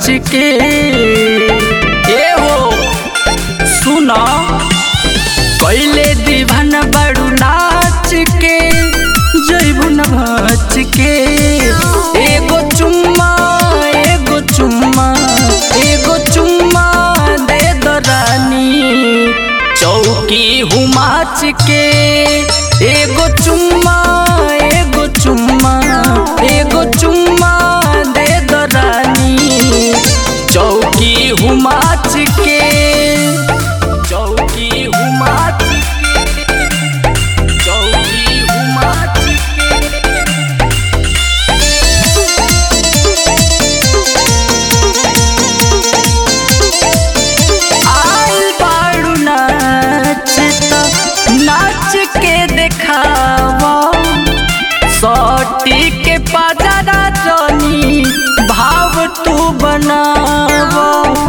के ए हो सुना कैले दीवान बड़ू नाच के जैबू न भच के एगो चुम्मा एगो चुम्मा एगो चुम्मा दे दो रानी चौकी हुमाच के एगो चुम्मा एगो चुम्मा एगो चुम्मा दे दो रानी चौकी हुमाच के चौकी हुमाच के चौकी हुमाच के आइल बाड़ू नाच त नाच के देखावा सटी के पाजरा जनी भाव तू बनावा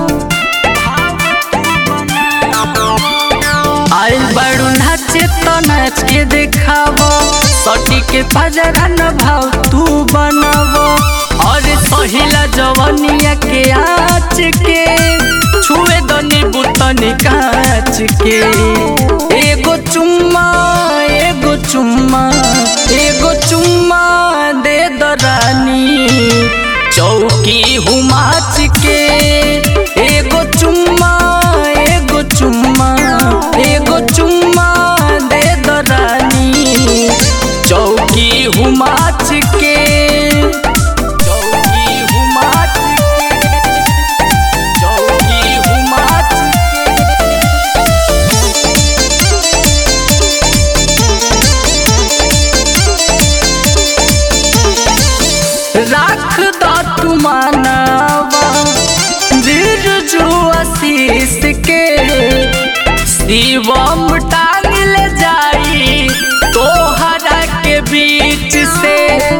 आइल बाड़ू नाच त नाच के देखावा सटी के पाजरा न भाव तू बनावा और सहिला जवनिया के आँच के छुए दनी बुतनी कांच के एगो चुम्मा एगो चुम्मा एगो चुम्मा दे दो रानी चौकी हुमाच के एगो चुम्मा एगो चुम्मा एगो चुम्मा दे दो रानी चौकी हुमाच के चौकी हुमाच के चौकी हुमाच के राख द तू मानवा बिरजू आशीष के शिवम टांग ले जाई तोहरा के बीच से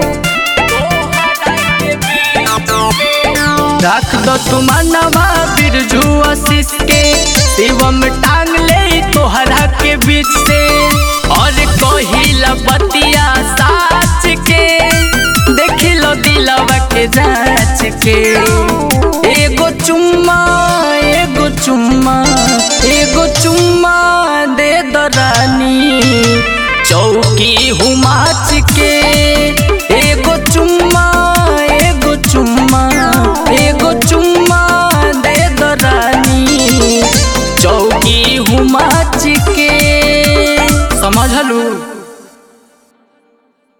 रख दो तू मानवा बिरजू आशीष के शिवम टांग ले तोहरा के बीच से और कहिला बतिया साच के देखी लो दिलवा के जांच के एगो चुम्मा एगो चुम्मा एगो चुम्मा दे दो रानी चौकी हुमाच के एगो चुम्मा एगो चुम्मा एगो चुम्मा दे दो रानी चौकी हुमाच के समझलू